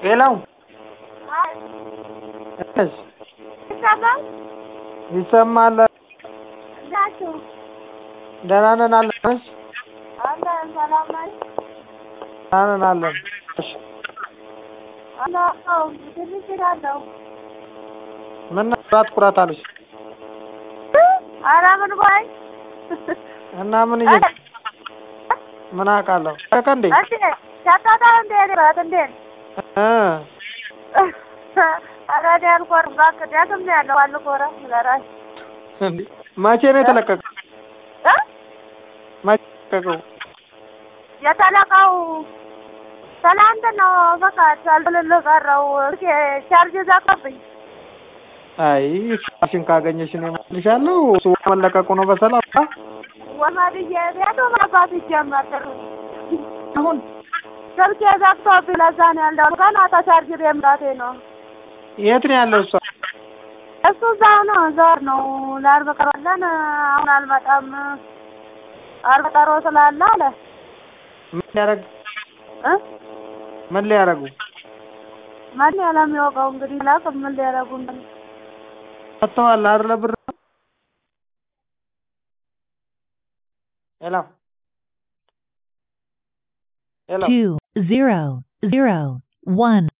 ሌላው አይ እሺ ይሰማል ይሰማል። ናችሁ ደህና ነን አለንሽ? አለን ሰላም ነኝ ደህና ነን አለን። እሺ አለው ትንሽ እሄዳለሁ ምን ኩራት ኩራት አለሽ? ኧረ ምን ቆይ እና ምን እየ ምን አውቃለሁ በቃ እንዴ እንዴ ሸጣታ እንዴ ረት እንዴ እ ኧረ እኔ አልኮርም እባክህ ደግም ነው ያለው አልኮረም ለራሴ እንዴ መቼ ነው የተለቀቀው? እ መቼ የተለቀቀው? የተለቀው ትናንት ነው በቃ ሳልልልህ ቀረው ቻርጅ ዘጋብኝ አይ ስልክሽን ካገኘሽ እኔ እመልሻለሁ። እሱ መለቀቁ ነው በሰላም አ? ወመድዬ ቤቱ መግባት ይጀመር አሁን ስልኬ ዘግቶብኝ ለዛ ነው ያለው ገና ተቻርጅ መምጣቴ ነው የት ነው ያለው እሷ? እሱ እዛው ነው ዞር ነው ለአርብ ቀን አለን አሁን አልመጣም አርብ ቀሮ ስላለ አለ ምን ሊያደርግ እ ምን ሊያደርጉ ማን ያለሚያውቀው እንግዲህ ላቅ ምን ሊያደርጉ እንደሆነ ሰጥተዋል አይደለ ብር ሄሎ ሄሎ two zero zero one